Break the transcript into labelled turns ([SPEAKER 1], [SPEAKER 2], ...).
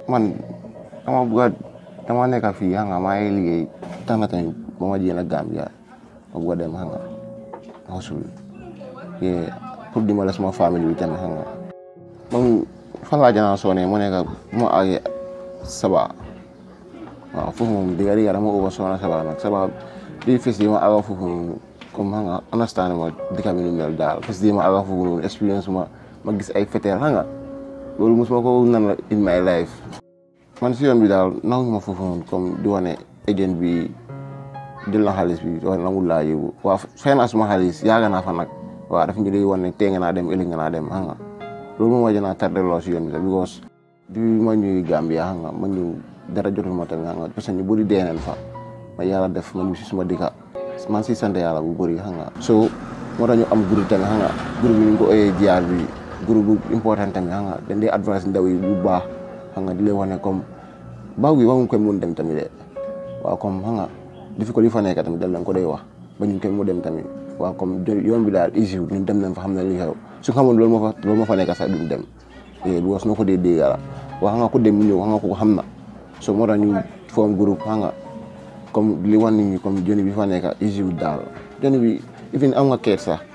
[SPEAKER 1] man dama bëgg a dama nekk fii xam nga maa ngi liggéey tax na tamit ba ma jéem a Gambia ma bëgg a dem xam nga xosul yee pour dimbale suma famille bi tamit xam nga moom fan laa janaa soone mu nekk bu ma àggee saba waaw foofu moom digga digga dama over soona saba nag saba di fes di ma àgga foofu noonu comme xam nga understand ma dëkk bi nu mel daal fes di ma àgga foofu noonu expérience ma ma gis ay feteer xam nga loolu mosuma ko nan in my life man si yoon bi daal nangu ma foofu noonu comme di wane agent bi jël na xaalis bi wax nangul laa yóbbu waaw fay naa suma xaalis yaaga naa fa nag waaw daf ñu day wane tee nga naa dem ëllëg nga naa dem xam nga loolu moom waja naa tardé loo si yoon bi sax because bi ma ñëw Gambia xam nga ma ñëw dara jotul ma tamit xam nga parce que ñu bëri dee nañ fa ma yàlla def ma ñu si suma dëkka man si sant yàlla bu bëri xam nga so moo tax ñu am groupe tamit xam nga groupe bi ñu ko oyee jiyaar bi groupe bu important tamit xam nga dañ dee advice ndaw yi bu baax xam nga di leen wane comme baaw gi waxuñ koy mun dem tamit de waaw comme xam nga di fi ko li fa nekk tamit dal nañ ko day wax ba ñu koy mu dem tamit waaw comme yoon bi daal easy ñun dem nañ fa xam ne li xew su xamoon loolu moo fa loolu moo fa nekk sax duñ dem eh bu was noo ko dee dégg la waaw xam nga ko dem mu ñëw xam nga ko xam na so moo tax ñu form groupe xam nga comme li wan nit ñi comme joni bi fa nekk easy daal joni bi even am nga keet sax